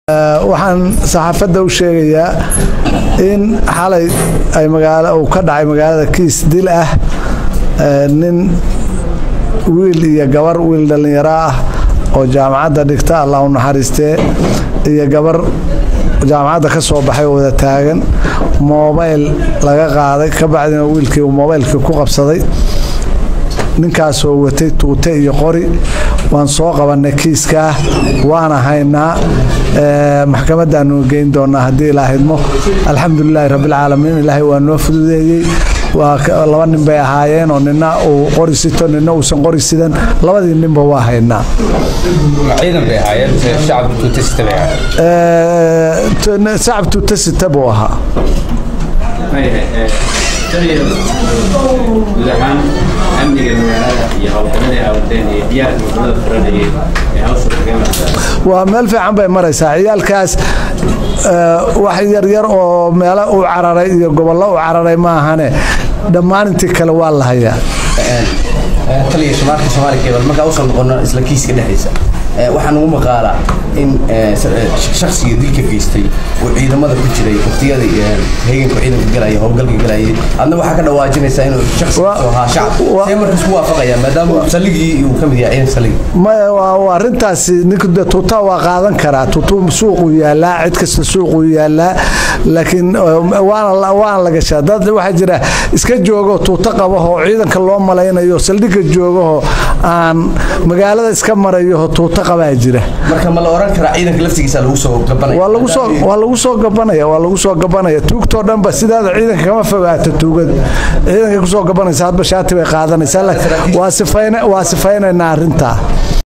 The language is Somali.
waxaan saxaafadda u sheegayaa in xalay ay magaalo uu ka dhacay magaalada kiis dil ah nin wiil iyo gabar wiil dhallinyaro ah oo jaamacadda dhigta allah u naxariistee iyo gabar jaamacadda ka soo baxay oo wada taagan moobayl laga qaaday ka bacdina wiilkii uu moobaylkii ku qabsaday ninkaasoo watay tuute iyo qori waan soo qabannay kiiskaa waana haynaa maxkamadaanu geyn doonaa haddii ilaa hidmo alxamdulilaahi rabbilcaalamiin ilaahay waa noo fududeeyey laba nin bay ahaayeen oo nina uu qori sito nina uusan qori sidan labadii ninba waa haynaa shacab tuute sita buu ahaa guud ahaan amniga magaalada iyo howlgamadii awadeen iyo diyaarka wadamada furanayay ee hawsha kaga martaa waa meel fiican bay maraysaa ciyaalkaas wax yaryar oo meelo u cararay iyo gobollo u cararay ma ahane dhammaan intii kale waa la hayaa taliya shamaarka soomaaliya keebal markaa usoo noqono isla kiiska dhexdiisa waxaa nagu maqaalaa in shaksiga dilka geystay uu ciidamada ku jiray waktiyada heeganku ciidanka galaya howlgalka galayay adna waxaa ka dhawaajinaysaa inuu shaksiga ahaa shacab see markaas ku waafaqaya maadaama saligii uu ka mid yahay ciidanka saligi maya waa arrintaasi ninku de tuutaa waa qaadan karaa tuutuu suuquu yaalaa cid kasta suuquu yaalaa laakiin waana waana la gashaa dad waxaa jira iska joogoo tuuto qabahoo ciidanka loo malaynayo saldhigga joogahoo aan magaalada iska marayoho tuuto qabaa jira marka ma la oran karaa ciidanka laftigiisa lagu soo gabanaya waa lagu soo waa lagu soo gabanaya waa lagu soo gabanaya tuugtoo dhanba sidaada ciidanka kama fogaato tuugada ciidanka kusoo gabanaysa hadba shaati bay qaadanaysaa waa sifayna waa sifaynaynaa arrintaa